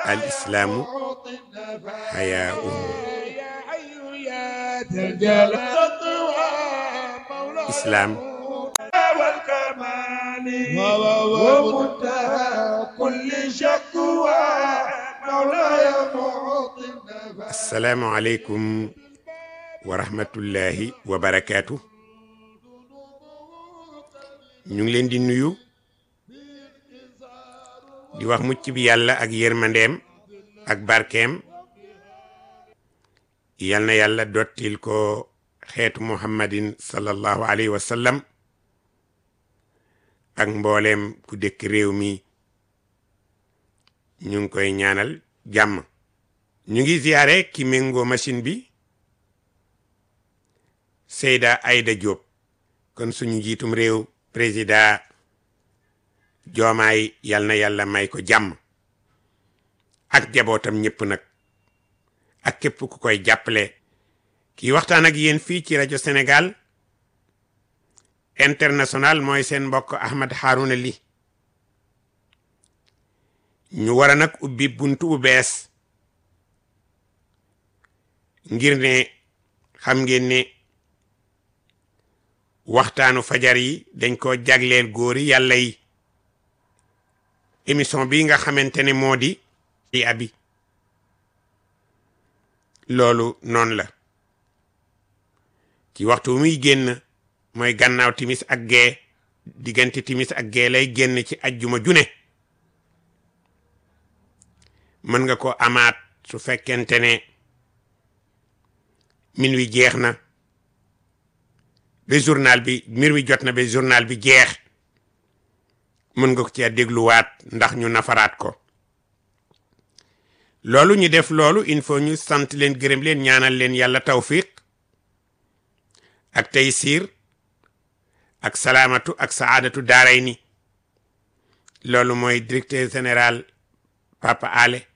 al islaamu xayaa'un islaam assalaamu aleykum wa rahmatullahi wa barakaatu ñu ngi leen di nuyu di wax mucc bi yàlla ak yërmandeem ak barkeem yal na yàlla dottil ko xeetu muhammadin sallallahu alayhi wa sallam ak mbooleem ku dëkk réew mi ñu ngi koy ñaanal jàmm ñu ngi ziyaare ki méngoo machine bi Seyda Aïda Diop kon suñu njiitum réew président joomaay yal na yàlla may ko jàmm ak jabootam ñëpp nag ak képp ku koy jàppale kii waxtaan ak yéen fii ci rajo Sénégal international mooy seen mbokk Ahmed Harouna Ly ñu war a nag ubbi buntu bu bees ngir ne xam ngeen ne waxtaanu fajar yi dañ ko jagleel góori yàlla yi émission bi nga xamante ne moo di i abi loolu noonu la ci waxtu muy génn mooy gannaaw timis ak gee diggante timis ak gee lay génn ci ajjuma june mën nga ko amaat su fekkente ne min wi jeex na ba journal bi mir wi jot na ba journal bi jeex mën nga ko ci dégluwaat ndax ñu nafaraat ko loolu ñu def loolu il faut ñu sant leen gërëm leen ñaanal leen yàlla tawfiq ak taysiir ak salaamatu ak saadatu daaray ni loolu mooy directeur général Papa Ale